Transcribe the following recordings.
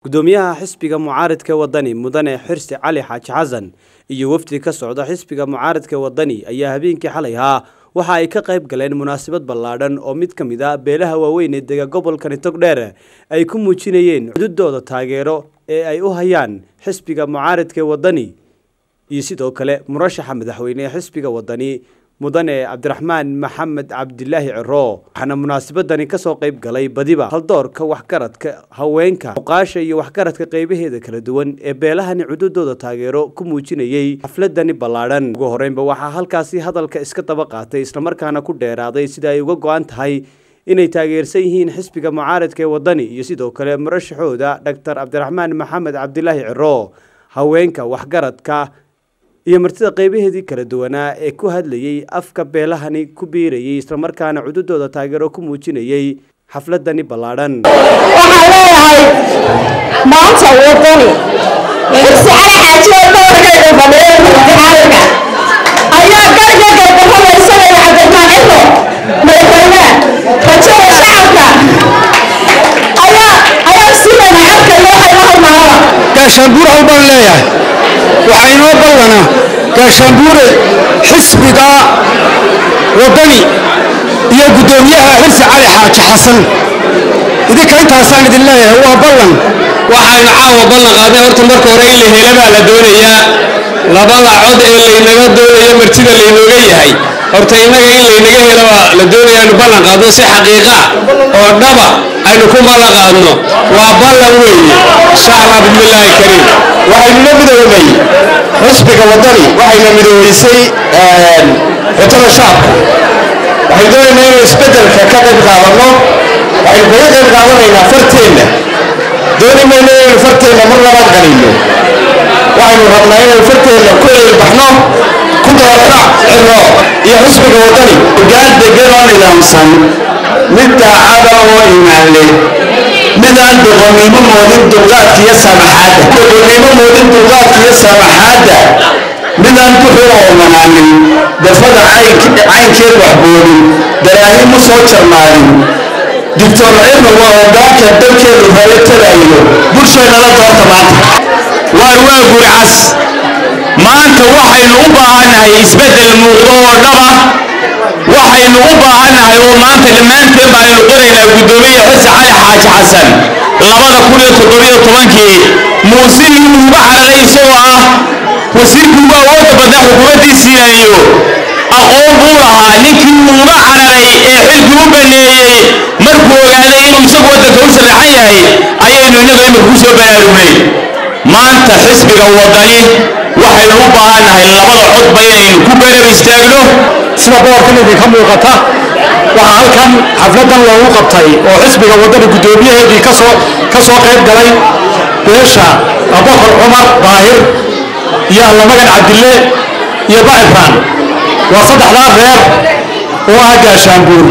gudoomiyaha xisbiga mucaaridka wadani mudane xirsi cali xaaji xasan iyo wafdi ka socda xisbiga mucaaridka wadani ayaa habeenkii xalay ahaa waxa ay ka qayb galeen munaasabad ballaadhan oo mid ka mid a beelaha waaweyn ee dega gobolkani togdheer ay ku muujinayeen cududooda taageero ee ay u hayaan xisbiga mucaaridka wadani iyo sidoo kale murashaxa madaxweyne ee xisbiga wadani mudane cabdiraxmaan maxamed cabdilaahi ciro waxaana munaasabadani kasoo qayb galay badiba haldoorka waxgaradka haweenka muqaasha iyo waxgaradka qaybaheeda kala duwan ee beelahani cududooda taageero ku muujinayey xafladani ballaadhan ugu horeynba waxaa halkaasi hadalka iska daba qaatay islamarkaana ku dheeraaday sida ay uga go-an tahay inay taageersan yihiin xisbiga mucaaridka ee wadani iyo sidoo kale murashaxooda doctor cabdiraxmaan maxamed cabdilaahi ciro haweenka waxgaradka iyo martida qaybaheedii kala duwanaa ee ku hadlayey afka beelahani ku biirayay islamarkaana cududooda taageero ku muujinayey xafladani ballaadhan waxaan leeyahay maanta wadani xirsi cali xaajiyo doorkayga fadhiya murtixaalka ayaa garga gargafamaysanaya cabdiraxmaan ciro madaxweyne rajada shacabka ayaa ayaa siinayna codkayga waxay la halmaanaba gaashaanbuur hal baan leeyahay waxaa inoo ballana gaashaanbuure xisbiga wadani iyo guddoomiyaha xirsi cali xaaji xasan idinka intaasaan idin leeyahay waa ballan waxaynu caawa ballan qaaday horta marka hore in la hela baa la doonayaa labada cod ee laynaga doonayo martida laynooga yahay horta innaga in laynaga helo baa la doonaya aynu ballan qaadno si xaqiiqa oo dhaba aynu ku ballan qaadno waa ballan weeye insha allah bismillaahi kariim waxaynuna midoobay xisbiga wadani waxayna midoobeysay xutada shacabka waxay doonaynaa inuu isbeddelka ka qayb qaadanno waxaynu kaga qayb qaadanaynaa farteenna dooni mayno inaynu farteenna mar labaad qalinno waxaynu rabnaa inaynu farteenna ku eelbaxno ku doorana ciro iyo xisbiga wadani gaad degan oo nidaamsan mid daacada oo imaan leh midaan doqonnimo moodin dulqaadka iyo samaxaadda doqonnimo moodin dulqaadka iyo samaxaadda midaan duxur oo manaanin dafada caynkeed waxboodin daraahim u soo jarmaadin doctor cirno waa hogaanka dalkeedu hore tagayo bulsheennala doorta maanta waar waa gurcas maanta waxaynu u baahannahay isbeddel muuqdo oo dhaba waxaynu u baahannahay oo maanta dhammaanteen baaynu qoraynaa guddoomiye xirsi cali xaaji xasan labada kun iyo toddobiyo tobankii muusigii uga cararay isagoo ah wasiirkii ugu awoodda badnaa xukuumaddii siinayo aqoon buu lahaa ninkii uga cararay ee xilkii u baneeyey markuu ogaaday inuu isagu waddanka u sharaxan yahay ayaynu innaga imika ku soo baraarugnay maanta xisbiga wadani waxaynu u baahannahay labada codba inaynu ku garab istaagno sida boorkan idinka muuqata waxaa halkan xafladan loogu qabtay oo xisbiga wadani guddoomiyaheedii kasoo ka soo qayb galay beesha abakar cumar daahir iyo allamagan cabdille iyo bacifaan waa saddexdaa reer oo ah gaashaanbuur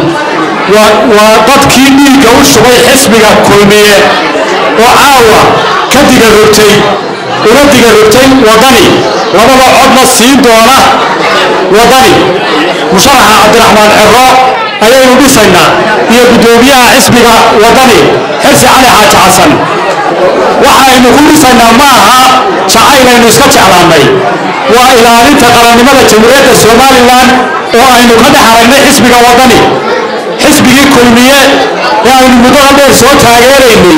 waa dadkii dhiigga u shubay xisbiga kulmiye oo caawa ka diga rogtay una diga rogtay wadani labada codna siin doona wadani musharaxa cabdiraxmaan ciro ayaynu dhisaynaa iyo guddoomiyaha xisbiga wadani xirsi cali xaaji xasan waxaynu ku dhisaynaa ma aha jacaynaynu iska jeclaannay waa ilaalinta qarannimada jamhuuriyadda somalilan oo aynu ka dhex aragnay xisbiga wadani xisbigii kulmiye ee aynu muddada dheer soo taageeraynay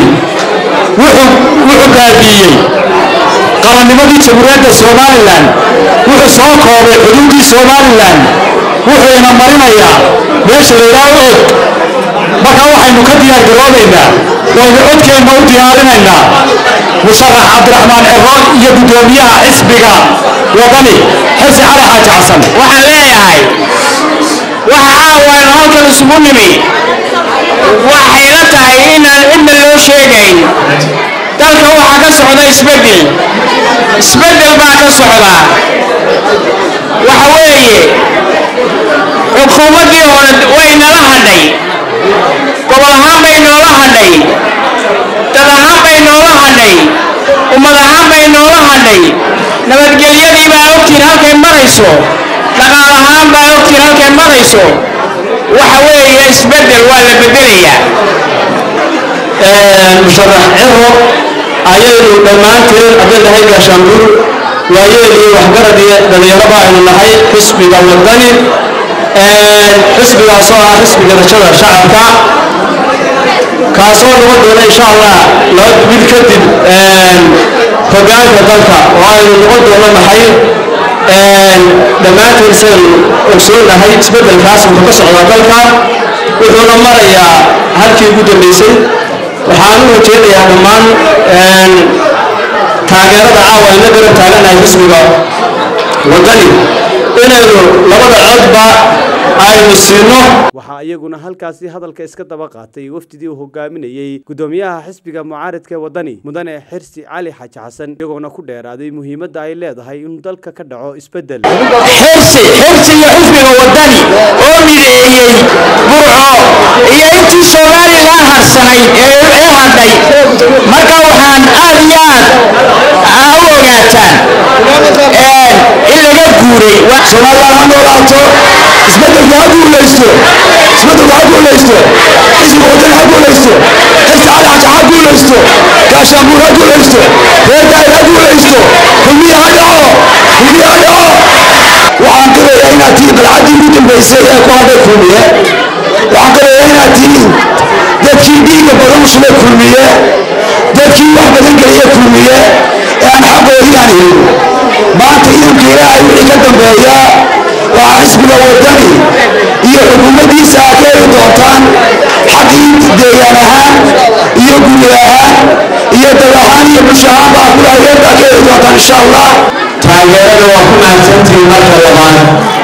wuxuu baabiiyey qarannimadii jamhuuriyadda somalilan wuxuu soo koobay xuduudii somalilan wuxuu ina marinayaa meesha laydhaaho og marka waxaynu ka diyaar garoobaynaa waynu codkeenna u diyaarinaynaa musharax cabdiraxmaan ciro iyo guddoomiyaha xisbiga wadani xirsi cali xaaji xasan waxaan leeyahay waxa caawaynu halkan isugu nimi waxayla tahay inaan cidna loo sheegayn dalka waxaa ka socda isbeddel isbeddel baa ka socda waxa weeye xukuumaddii hore way nala hadhay gobol ahaan bay noola hadhay dad ahaan bay noola hadhay ummad ahaan bay noola hadhay nabadgelyadii baa ogtiin halkay marayso dhaqaal ahaan baa ogtiin halkay marayso waxa weeye isbeddel waa la beddelayaa musharax ciro ayaynu dhammaanteen haddii nahay gaashaanbuur waayeel iyo waxgarad iyo dhalinyaraba aynu nahay xisbiga wadani xisbigaasoo ah xisbiga rajada shacabka kaasoo noqon doona insha allah laba bil kadib hogaanka dalka oo aynu noqon doono maxay dhammaanteen sidaynu ogsoonahay isbeddelkaas wuxuu ka socdaa dalka wuxuuna marayaa halkii ugu dambeysay waxaan u rajeynayaa dhammaan taageerada caawa ayna garab taaganahay xisbiga wadani inaynu labada codba aynu siino waxaa iyaguna halkaasi hadalka iska daba qaatay wafdidii uu hogaaminayey gudoomiyaha xisbiga mucaaridka ee wadani mudane xirsi cali xaaji xasan iyagoona ku dheeraaday muhiimadda ay leedahay in dalka ka dhaco isbeddel xirsi xirsiga xisbiga wadani oo mideeyey burco iyo intii somalilan harsanayd ee ee hadhay marka waxaan aad iyo aad u ogaataan in laga guuray somalilan ha noolaato isbeddelka ha guulaysto isbeddelku ha guulaysto xisbiga wadani ha guulaysto xirsi cali xaji ha guulaysto gaashaanbuur ha guulaysto reer daayir ha guulaysto kulmiya ha dhaco kulmiya ha dhaco waxaan qirayaa inaad tihiin dalcaddii ugu dambaysay ee ku hadhay kulmiye waxaan qirayaa inaad tihiin dadkii dhiigga badan u shubay kulmiye dadkii wax badan geliya kulmiye ee aan xaqoodii aan helin maanta idinka ilaahay wixii ka dambeeya waa xisbiga wadani iyo xukuumaddiisa aad ka heli doontaan xaqii deegaan ahaan iyo guri ahaan iyo dal ahaan iyo bulsho ahaan baa kula adeertaa ka heli doontaan insha allah taageerada waa ku mahadsantihiin marka labaad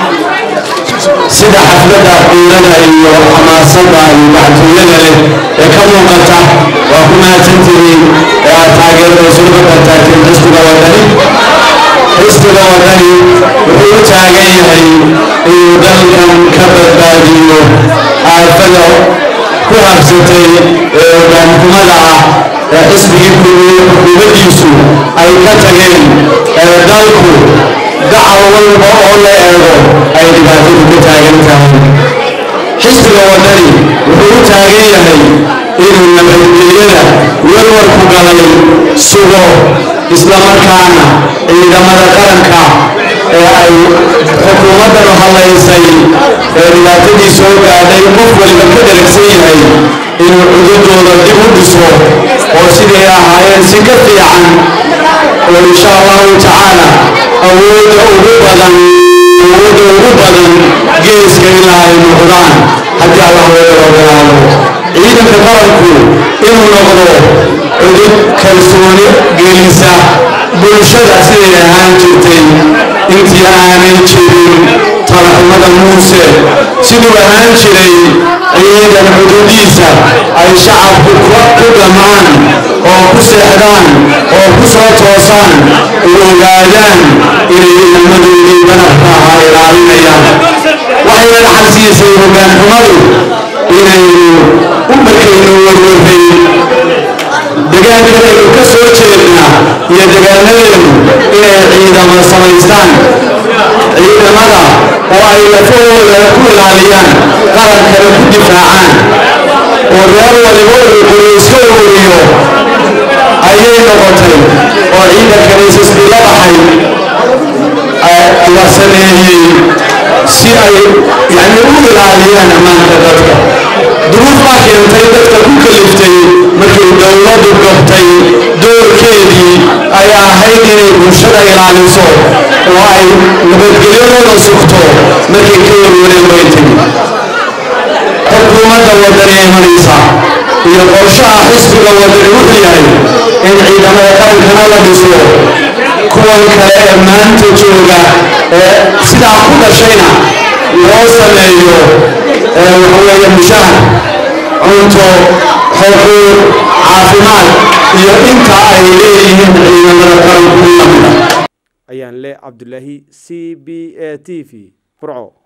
sida xafladda qiirada iyo xamaasada iyo gacantooyada leh ee ka muuqata waa ku mahadsantihiin ee aad taageerada isugu bartaagteen xisbiga wadani xisbiga wadani wuxuu u taagan yahay inuu dalkan ka badbaadiyo aafada ku habsatay ee hogaankumada ah ee xisbigii kulmiye xukuumaddiisu ay ka tageen ee dalku gacal walba oo la eego ay dhibaatadu ka taagan tahay xisbiga wadani wuxuu u taagan yahay inuu nabadgelyada warwarku galay sugo islamarkaana ciidamada qaranka ee ay xukuumaddanu hadlaysay ee dhibaatadii soo gaadhay qof waliba ka dharagsan yahay inuu cududooda dib u dhiso oo siday ahaayeen si ka fiican oo insha allahu tacaala awoodda ugu badan awoodda ugu badan geeska ilaa ay noqdaan haddii allah wada ogolaado ciidanka qaranku inuu noqdo cudud kalsooni gelisa bulshada siday ahaan jirtay intii aanay jirin talaxumada muuse siduu ahaan jiray ciidan xuduudiisa ay shacabku ku dhamaan oo ku seexdaan oo ku soo toosaan u ogaadaan inay ciidamadoodii banabka ahaa ilaalinayaan waxayna dhaxal siisay hogaanxumadu inaynu u markaynu warwarray degaankanaynu ka soo jeedna iyo degaanadeenu inay ciidamo samaystaan ciidamada oo ay lafahooda ku ilaaliyaan qarankana ku difaacaan oo reer waliba uu iska ururiyo ayay noqotay oo ciidankani isisbi la baxay la sameeyey si ay yani u ilaaliyaan ammaanka dadka duruuf baa keentay dadka ku kaliftay markay dowladdu gabtay doorkeedii ay ahayd inay bulshada ilaaliso oo ay nabadgelyadooda sugto markay ka warwareen way tegi xukuumadda wadani imanaysa iyo qorshaha xisbiga wadani wuxuu yahay in ciidamada qarankana la dhiso kuwan kale ee maanta jooga ee sidaa ku dhashayna loo sameeyo waxaweeye mushahar cunto xuquuq caafimaad iyo inta ay leeyihiin ciidamada qaranku lamida ayaan le cabdulaahi c b a t v burco